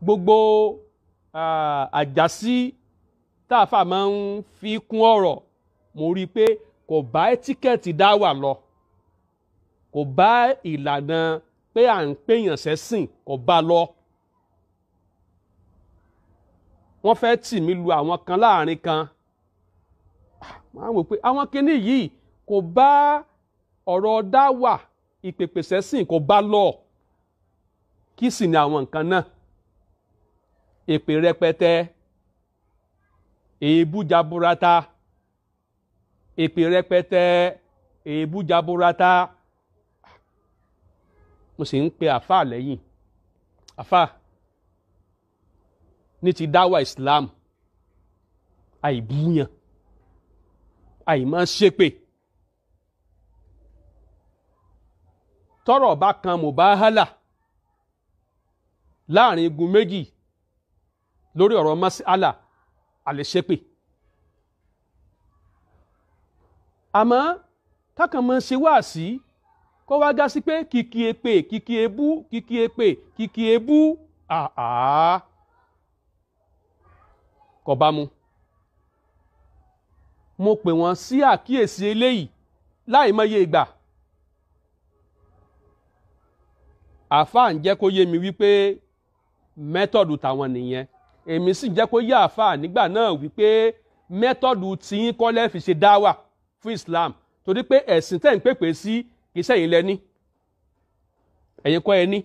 gbogbo ah, àjàsí tá a fà máa ń fi kún ọ̀rọ̀ mo rí i pé kò bá ẹ́tíkẹ́ẹ̀tì dá wà lọ kò bá ìlànà pé à ń pèèyàn sẹ́sìn kò bá lọ. wọ́n fẹ́ tì mí lu àwọn kan láàrin kan máa wò pé àwọn kinní yìí kò bá ọ̀rọ̀ dáwà ìpèpè sẹ́sìn kò bá lọ kí sì ni àwọn nǹkan náà èpè rẹpẹtẹ èébú jaburata èpè rẹpẹtẹ èébú jaburata mo sì ń pe àfáà lẹ́yìn àfáà ní ti dáwà Islam àìbúyàn àìmọ́ ṣépè tọ́rọ̀ bá kan mubahala láàrin igun méjì lórí ọ̀rọ̀ masala àlèṣépè àmọ́ kákan mọ́ ṣe wá sí kó wá gá sí pé kìkì èpè kìkì ebú kìkì èpè kìkì ebú àá kò bá mu mo pè wọ́n sí àkíyèsí eléyìí láì mọye ìgbà àáfàá ń jẹ́ kó yé mi wípé mẹ́tọ̀dù tàwọn nìyẹn èmi sì jẹ́ kó yé àáfàá nígbà náà wípé mẹ́tọ̀dù tiyín kọ́ lẹ́ fi ṣe dáwà fún Islam torí pé ẹ̀sìn tẹ̀ ń pèpè sí kì í sẹ́yìn lẹ́ni ẹ̀yin kọ́ ẹ ní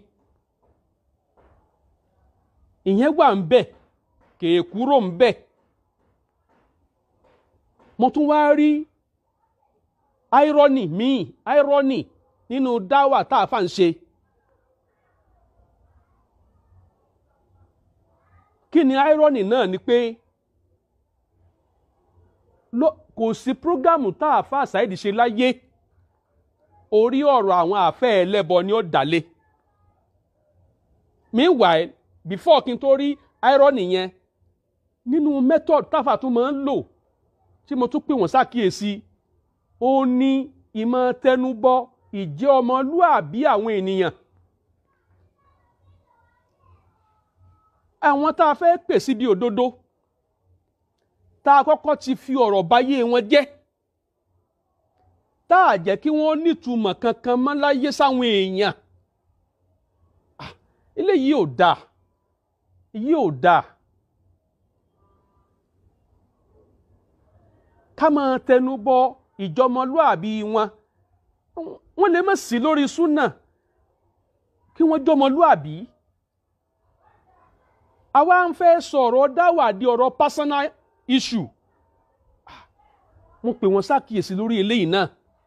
ìyẹn wà ń bẹ̀ kèé kúrò ń bẹ̀ mo tún wá rí irony míì irony nínú dáwà tá a fà ń ṣe kí ni irony náà ni pé kò sí prógámù tá a fà Saheed ṣe láyé orí ọ̀rọ̀ àwọn àfẹ́ ẹlẹ́bọ ni ó dálé meanwhile before kí n tó rí irony yẹn nínú method táfà tún máa ń lò tí mo tún pè wọ́n ṣàkíyèsí ó ní ìmọ̀ tẹnubọ ìjẹ́ ọmọlúàbí àwọn ènìyàn. àwọn tá a fẹ́ pè síbi òdodo tá a kọ́kọ́ ti fi ọ̀rọ̀ báyé wọn jẹ́ tá a jẹ́ kí wọ́n nítumọ̀ kankan mọ́ láyé sáwọn èèyàn eléyìí ò dáa yìí ò dáa. ká máa tẹnu bọ ìjọmọlúàbí wọn wọn lè má sí lórí súnà kí wọ́n jọmọlúàbí àwa ń fẹ́ sọ̀rọ̀ dáwà di ọ̀rọ̀ personal issue mo pè wọ́n ṣàkíyèsí lórí eléyìí náà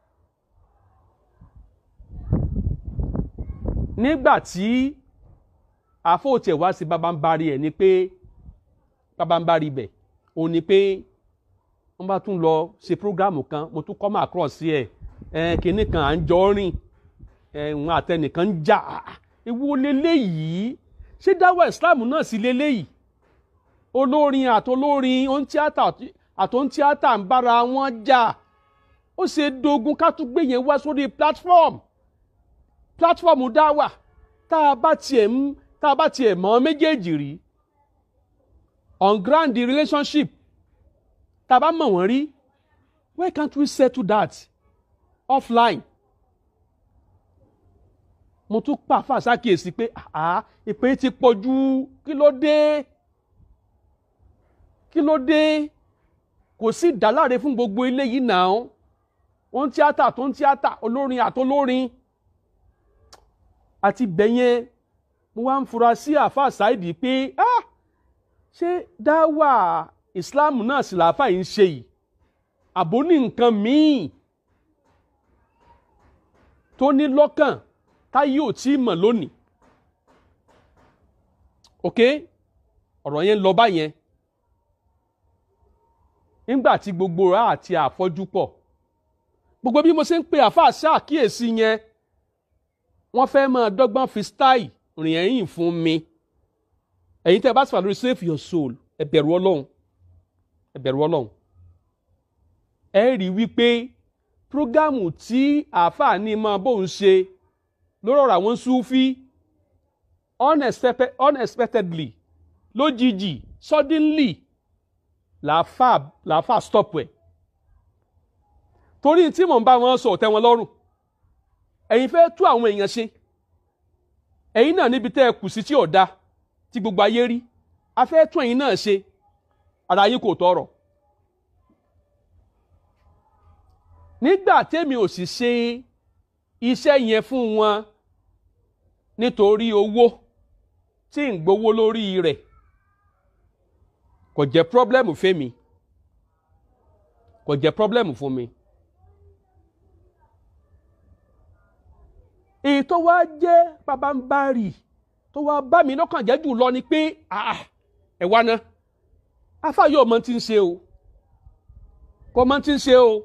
nígbà tí àfọ̀tẹ̀ wá sí babambari ẹ̀ ni pé babambari bẹ̀ òun ni pé wọ́n bá tún lọ ṣe prógrámù kan mo tún come across sí ẹ̀ ẹ̀ kínní kan à ń jọ rìn ẹ̀ ń àtẹnìkan ń jà ewu leléyìí ṣé dáwà Islam náà sí leléyìí olórin àtolórin ohun tíátà àtòhun tíátà ń bára wọn jà ó ṣe dogun ká tún gbé yẹn wá sórí platform platform dáwà tá a bá tiẹ̀ ń tá a bá tiẹ̀ mọ́ méjèèjì rí on ground the relationship tá a bá mọ̀ wọ́n rí why can't we settle that offline mo tún pàfà sákìyèsí pé àá ìpè ti pọ̀ jù kí ló dé kí ló dé kò sí ìdáláre fún gbogbo eléyìí náà wọ́n tíátà tó ń tíátà olórin àtolórin àti bẹ̀yẹn mo wá ń fura sí àáfàá Saidi pé ah ṣé dáwà Islam náà sì làáfàá yìí ń ṣe yìí àbó ní nǹkan míì tó ní lọ́kàn táyé ò tí ì mọ̀ lónìí ok ọ̀rọ̀ yẹn lọ báyẹn nígbà tí gbogbo ra àti àfọ́jú pọ̀ gbogbo bí mo ṣe ń pe àáfàá ṣàkíyèsí yẹn wọ́n fẹ́ máa dọ́gbọ́n fi style rìn ẹ̀yìn fún mi ẹ̀yin tẹ́ ẹ bá sì wà lórí save your soul ẹ bẹ̀rù ọlọ́run ẹ bẹ̀rù ọlọ́run ẹ rí wípé prógámù tí àáfàá ní máa bóun ṣe lórí ọ̀rọ̀ àwọn Súfí unexpected, unexpectedly lójijì suddenly làáfà làáfà stop ẹ̀ torí tí mò ń bá wọn sọ ọ̀tẹ́ wọn lọ́rùn ẹ̀yin fẹ́ tú àwọn èèyàn ṣe ẹ̀yin náà níbi tẹ́ ẹ kù sí tí ò da tí gbogbo ayé rí a fẹ́ tún ẹ̀yin náà ṣe ara yín kò tọrọ nígbà tẹ́mi ò sì ṣe iṣẹ́ yẹn fún wọn nítorí owó tí ń gbowó lórí rẹ̀ kò jẹ́ pọ́blẹ́mù fẹ́mi kò jẹ́ pọ́blẹ́mù fún mi. èyí tó wá jẹ́ pabambarì tó wá bá mi lọ́kàn jẹ́ jù lọ ni pé ẹ wá ná afa yóò mọ tí ń ṣe o kò mọ tí ń ṣe o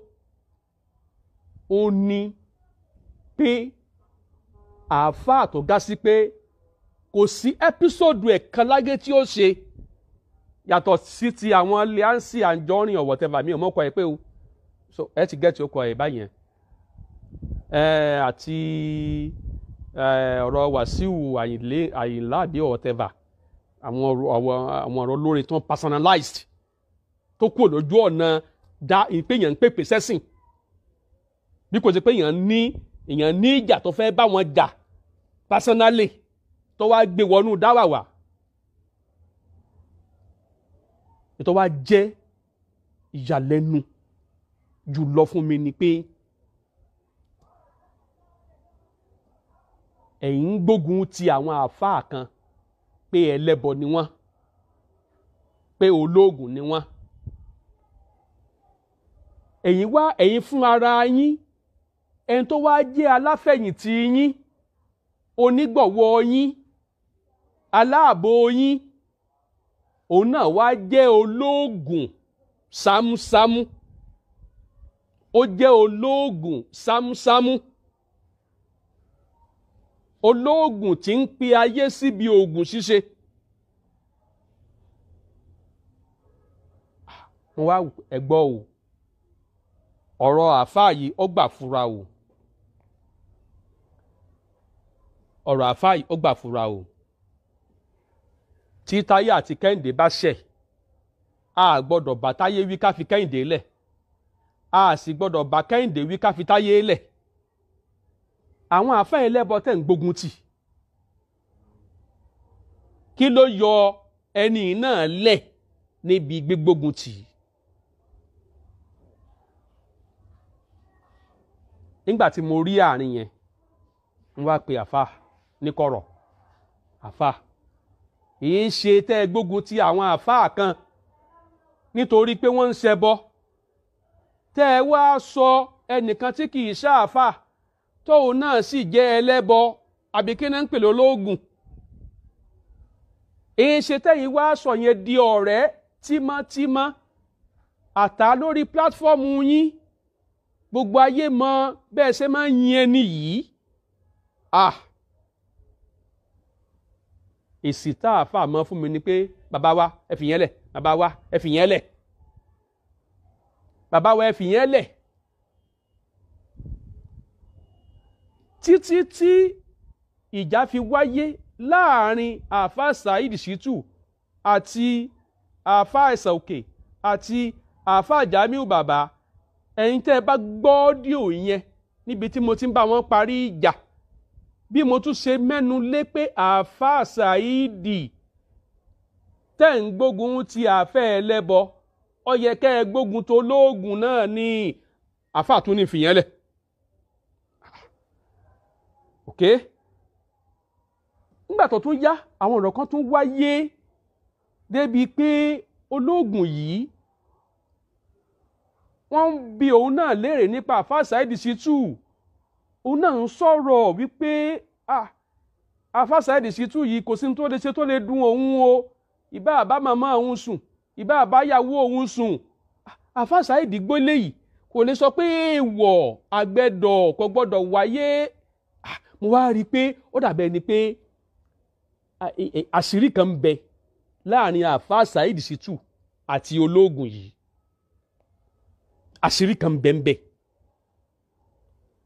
ó ní pé àáfàá tó ga sí pé kò sí ẹ́písòdù ẹ̀kan lágé tí ó ṣe yàtọ̀ sí ti àwọn Leansi Anjorin or whatever mi ò mọ̀ kọ́ ẹ pé o so ẹ ti gẹ́tì ó kọ ẹ báyẹn àti ọ̀rọ̀ Wàsíù Àyìnlá àbí whatever àwọn ọ̀rọ̀ olórin tó ń personalized tó kúrò lójú ọ̀nà dá ìpéyàn ń pèpè sẹ́sìn bí kò sí pé èèyàn ní èèyàn ní ìjà tó fẹ́ bá wọn jà personally tó wá gbé wọnú dáwàwà ètò wa jẹ́ ìyàlẹ́nu jùlọ fún mi ni pé ẹ̀yin ń gbógun ti àwọn àáfàá kan pé ẹlẹ́bọ ni wọ́n pé olóògùn ni wọ́n ẹ̀yin wá ẹ̀yin fún ara yín ẹni tó wá jẹ́ aláfẹ̀yìntì yín onígbọ̀wọ́ yín aláàbò yín òun náà wá jẹ́ olóògùn sámúsámú ó jẹ́ olóògùn sámúsámú olóògùn tí ń pe ayé síbi oògùn ṣíṣe. wọ́n wá ẹ̀gbọ́ o ọ̀rọ̀ àáfàá yìí ó gbà fura o ọ̀rọ̀ àáfàá yìí ó gbà fura o tí táyé àti kẹ́hìndé bá ṣẹ̀ a gbọ́dọ̀ bá táyé wí ká fi kẹ́hìndé lẹ̀ a sì gbọ́dọ̀ bá kẹ́hìndé wí ká fi táyé lẹ̀ àwọn àáfàá ẹlẹ́bọ tẹ̀ ń gbógun tì kí ló yọ ẹni náà lẹ̀ níbi gbígbógun tì í. nígbà tí mo rí àárín yẹn n wá pe àfa níkọ̀rọ̀ àfa èyí ṣe tẹ́ ẹ gbógun ti àwọn àfa kan nítorí pé wọ́n ń ṣẹbọ tẹ́ ẹ wá sọ ẹnìkan tí kì í ṣàfà tóun náà sì jẹ́ ẹlẹ́bọ àbí kí náà ń pèlè olóògùn èyí ṣe tẹ́yìn wá sọ yẹn di ọ̀rẹ́ tímọ́tímọ́ àtà lórí pílátífọ́ọ̀mù yín gbogbo ayé mọ bẹ́ẹ̀ ṣe máa ń yin ẹni yìí ah èsì tá a fà mọ́ fún mi ni pé bàbá wa ẹ fi yẹn lẹ̀ bàbá wa ẹ fi yẹn lẹ̀ bàbá wa ẹ fi yẹn lẹ̀ títí tí ìjà fi wáyé láàrin àáfà Saheed Shittu àti àáfà ẹ̀sà òkè àti àáfà Jamiu bàbá ẹ̀yin tẹ́ ẹ bá gbọ́ ọ́díò yẹn níbi tí mo ti ń bá wọn parí ìjà bí mo tún ṣe mẹ́nu lé pé àáfàá Saheed tẹ́ ń gbógun ti àfẹ́ ẹlẹ́bọ ó yẹ kẹ́ ẹ gbógun tó lóògùn náà ní àáfàá tún ní fìyẹn lẹ̀ ok nígbà tó tún yá àwọn ọ̀rọ̀ kan tún wáyé débi pé olóògùn yìí wọ́n ń bi òun náà léèrè nípa àfáà Saheed Shittu òun náà ń sọ̀rọ̀ wípé àfáà Saheed Shittu yìí kò sí ní tó lè ṣe tó lè dùn òun o ìbá àbá màmá òun sùn ìbá àbáyàwó òun sùn àfáà Saheed gbólé yìí kò lè sọ pé èèwọ̀ àgbẹ̀dọ̀ kò gbọ́dọ̀ wáyé mo wá rí i pé ó dàbẹ̀ ni pé àṣírí kan ń bẹ láàrin àfáà Saheed Shittu àti olóògùn yìí àṣírí kan bẹ́ẹ̀nbẹ́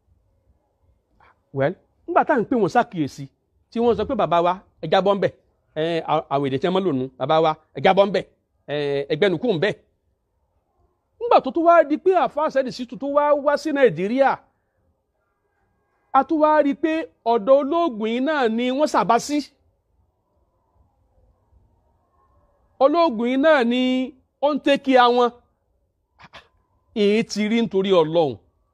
well nígbà tá à ń pè wọ́n ṣàkíyèsí tí wọ́n sọ pé bàbá wa ẹja bọ́ ń bẹ̀ àwọn èdè tí wọ́n mọ́ lónìí bàbá wa ẹ̀já bọ́ ń bẹ̀ ẹgbẹ́nukú ń bẹ̀ nígbà tó tún wá di pé àfáà Saheed Shittu tó wá wá sí Nàìjíríà a tún wá rí i pé ọ̀dọ̀ olóògùn yìí náà ni wọ́n sàbá sí olóògùn yìí náà ni ó ń tẹ́kí àwọn èyí ti rí nítorí ọlọ́run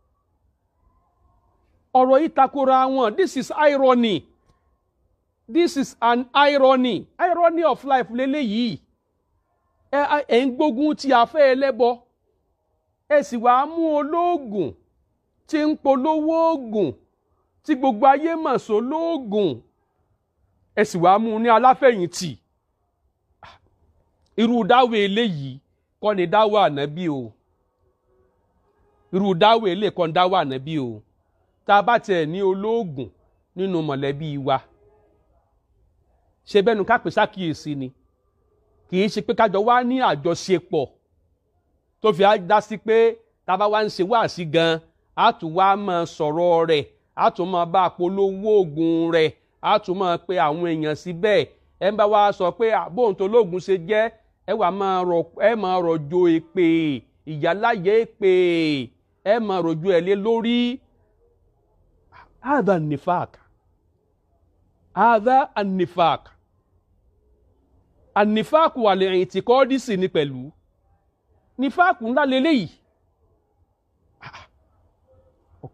ọ̀rọ̀ yìí takora wọn this is irony this is an irony irony of life lélẹ́yìí ẹ ẹ ń gbógun ti afẹ́ ẹlẹ́bọ ẹ sì wá mú olóògùn tí ń polówó oògùn tí gbogbo ayé mọ̀ só lóògùn ẹ sì wá mú un ní aláfẹ̀yìntì irú dáwọ eléyìí kọ́ ni dáwọ ànábì o irú dáwọ eléyìí kọ́ ni dáwọ ànábì o tá a bá tiẹ̀ ní olóògùn nínú mọ̀lẹ́bí wa ṣe bẹ́nu ká pè sákìyèsí ni kì í ṣe pé kájọ wá ní àjọṣepọ̀ tó fi á dá sí pé tá a bá wá ń ṣe wáàsí gan á tún wá máa sọ̀rọ̀ rẹ̀ á tún máa bá polówó oògùn rẹ̀ á tún máa pe àwọn èèyàn síbẹ̀ ẹ ń bá wa sọ pé àbóhùn tó lóògùn ṣe jẹ́ ẹ wà máa rọ ẹ máa rọ̀jò èpè ìyáláyé èpè ẹ máa rọ̀jò ẹ̀ lé lórí هذا النفاق هذا النفاق النفاق والاعتقاد sì ni pẹ̀lú nífàkù ńlá leléyìí ok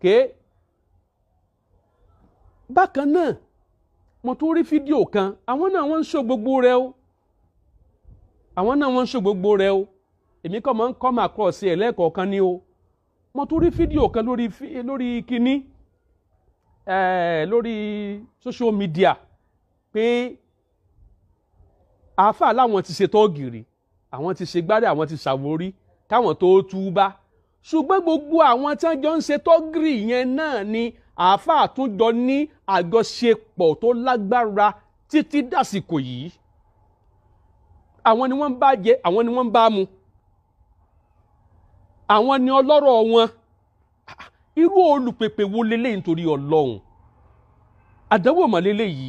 bákan náà mo tún rí fídíò kan àwọn náà wọ́n ń ṣó gbogbo rẹ o àwọn náà wọ́n ń ṣó gbogbo rẹ o èmi kàn máa ń come across ẹ̀ lẹ́ẹ̀kọ̀ọ̀kan ni o mo tún rí fídíò kan lórí lórí kínní lórí social media pé àáfàá láwọn ti ṣe tọ́gìrì àwọn ti ṣe gbádẹ́ àwọn ti ṣàwórí káwọn tó túbá ṣùgbọ́n gbogbo àwọn tí wọ́n jọ ń ṣe tọ́gìrì yẹn náà ni àáfàá tún jọ ní àjọṣepọ̀ tó lágbára títí dàsìkò yìí àwọn ni wọ́n ń bá jẹ àwọn ni wọ́n ń bá mu àwọn ni ọlọ́rọ̀ wọn irú olùpèpè wo leléyìí nítorí ọlọ́run àdánwò mọ̀ leléyìí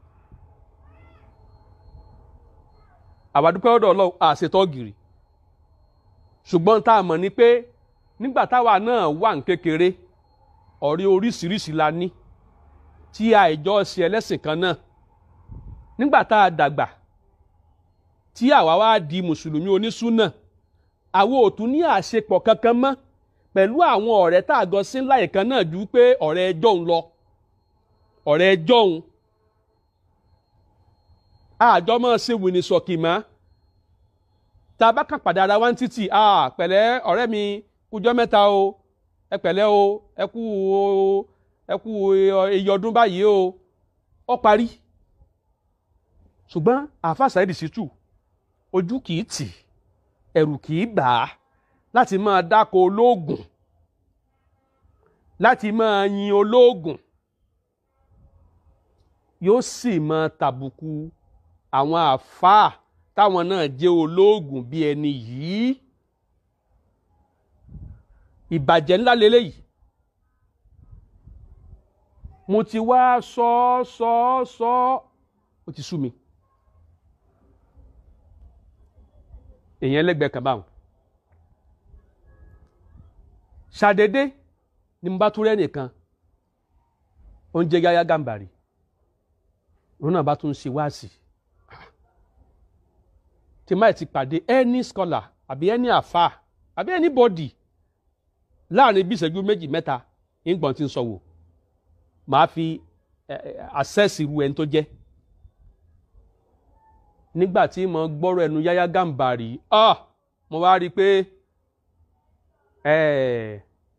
àwàdúpẹ́ ọ̀dọ̀ ọlọ́run àṣetọ́gìrì ṣùgbọ́n tá a mọ̀ ni pé nígbà táwa náà wà ní kékeré ọ̀rẹ́ oríṣiríṣi la ní tí àìjọ ṣe ẹlẹ́sìn kan náà nígbà tá a dàgbà tí àwa wá di mùsùlùmí onísùnà àwọn ò tún ní àṣepọ̀ kankan mọ́ pẹ̀lú àwọn ọ̀rẹ́ tá a gọ sí ńlá ìkan náà ju pé ọ̀rẹ́ ẹjọ́ ń lọ ọ̀rẹ́ ẹjọ́ ń àjọ máa ṣe wìnì sọ̀kì mọ́ tá a bá kàn pàdé ara wa ń títì pẹ̀lẹ́ ọ̀rẹ́ mi kújọ́ mẹ́ta o ẹ pẹ̀lẹ́ o ẹ kú o ẹ kú iye ọdún báyìí o ó parí ṣùgbọ́n àáfàá Saheed Shittu ojú kìí tì ẹ̀rù kìí bà á láti máa dáko olóògùn láti máa yin olóògùn yóò sì máa tàbùkù àwọn àfáà táwọn náà jẹ́ olóògùn bí ẹni yìí ìbàjẹ́ ńlá leléyìí mo ti wá sọ sọ sọ ó ti sú mi èèyàn ẹlẹ́gbẹ̀ẹ́ kan báwọn ṣàdédé ni mo bá tún rẹ́ nìkan oúnjẹ Yahya Gambari òun náà bá tún ṣe wáàsì tí máa ti pàdé any scholar àbí any àfà àbí anybody láàrin bí ìṣẹ́jú méjì mẹ́ta ìgbọ̀n tí ń sọ wò màá fi access irú ẹni tó jẹ́ nígbà tí mo gbọ́rọ̀ ẹnu Yahya Gambari ah mo wá rí i pé ẹ̀ẹ́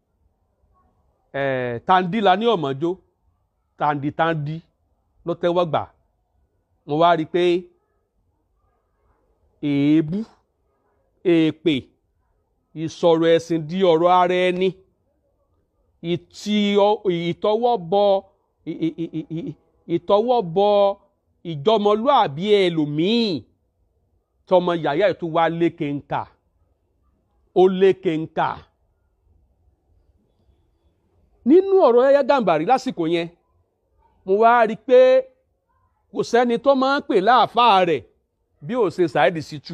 ẹ̀ẹ́ tandi la ní ọ̀mọ́jó tandi tandi ló tẹ́wọ́ gbà mo wá rí i pé èébú èèpè ìsọ̀rọ̀ ẹ̀sìn di ọ̀rọ̀ ara ẹni ìtọwọ́bọ ìtọwọ́bọ ìjọmọlúàbí ẹlòmíì tọmọ yàyà ètò wa lékè ńkà ó lékè ńkà nínú ọ̀rọ̀ Yahya Gambari lásìkò yẹn mo wá rí i pé kò sẹ́ni tó máa ń pè láàfáà rẹ̀ bí ó ṣe Saheed Shittu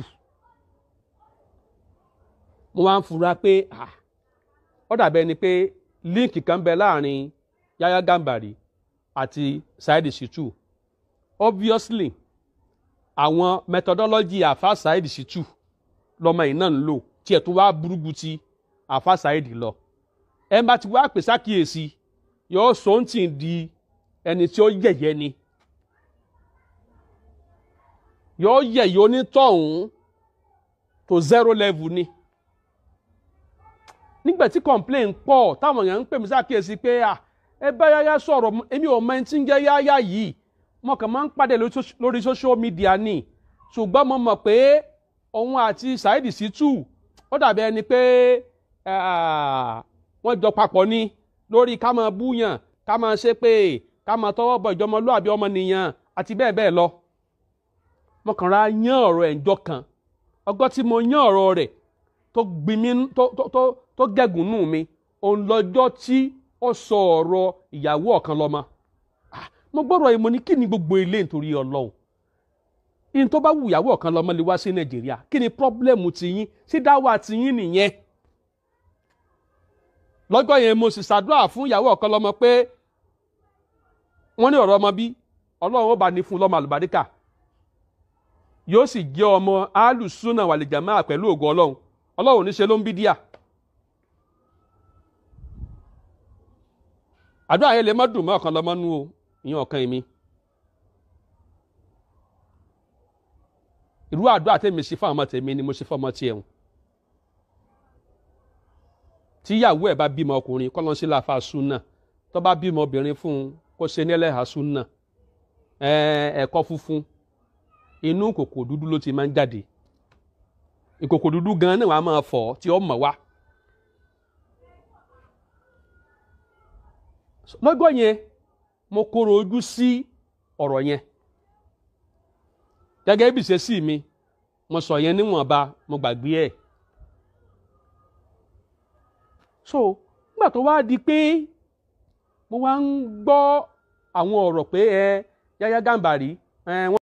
mo wá ń fura pé ó dàbẹ́ ni pé líǹkì kan bẹ láàrin Yahya Gambari àti Saheed Shittu obviously àwọn methodology àfa Saheed Shittu lọmọ yìí náà ń lò tiẹ̀ tó wá burúkú ti àfa Saheed lọ ẹ bá ti wá pè sákìyèsí yóò sọ ń tì di ẹni tí ó yẹ̀yẹ́ ni yóò yẹ̀yẹ́ onítọ̀hún tó zero level ni nígbà tí complain pọ̀ táwọn èèyàn ń pè mí sákìyèsí pé ẹ bá Yahya sọ̀rọ̀ èmi ò mọ ẹni tí ń jẹ́ Yahya yìí mo kàn máa ń pàdé lórí social media ni ṣùgbọ́n mo mọ̀ pé òun àti Saheed Shittu ó dàbí ẹni pé wọ́n jọ papọ̀ ni lórí ká máa búyàn ká máa ṣépè ká máa tọwọ́ bọ ìjọmọlúàbí ọmọnìyàn àti bẹ́ẹ̀ bẹ́ẹ̀ lọ. mo kàn ra yán ọ̀rọ̀ ẹ̀ ńjọ́ kan ọgọ́ tí mo yán ọ̀rọ̀ rẹ̀ tó gbin mi tó tó tó gẹ̀gùn nù mi òun lọ́jọ́ tí ó sọ ọ̀rọ̀ ìyàwó ọ̀kan lọ́mọ. mo gbọ́dọ̀ yìí mo ní kí ni gbogbo ilé nítorí ọlọ́run in tó bá wù ìyàwó ọ̀kan lọ́mọ lè wá sí nàìjíríà kí ni pọ́blẹ́mù tiyín sí dáwà tiyín nìyẹn lọ́jọ́ yẹn mo sì ṣàdúrà fún ìyàwó ọ̀kan lọ́mọ pé wọ́n ní ọ̀rọ̀ ọmọ bí ọlọ́run ó bá ní fún lọ́mọ àlùbáríkà yóò sì jẹ́ ọmọ alùsùnà wàlìjàmá pẹ̀lú ògo ọlọ́run ọlọ́run níṣe ló ń bí díà àdúrà yẹn lè má dùn mọ́ ọ̀kan lọ́mọ nú o ìyẹn ọ̀kan èmi irú àdúrà tèmi ṣe fún ọmọ tèmi ni mo ṣe fún ọmọ tiẹ̀ hùn tíyàwó ẹ̀ bá bímọ ọkùnrin kọ́ lọ́n sí láfa súnà tó bá bímọ obìnrin fún un kó ṣe ní ẹlẹ́hàá súnà ẹ̀kọ́ funfun inú kòkò dúdú ló ti máa ń jáde ìkòkò dúdú gan náà wàá máa fọ̀ tí ó mọ̀ wá. lọ́gọ́ yẹn mo kóró ojú sí ọ̀rọ̀ yẹn gẹ́gẹ́ bí ìṣesí mi mo sọ yẹn níwọ̀nba mo gbàgbé ẹ̀ so nígbà tó wá di pé mo wá ń gbọ́ àwọn ọ̀rọ̀ pé ẹ Yahya Gambari ẹ wọ́n.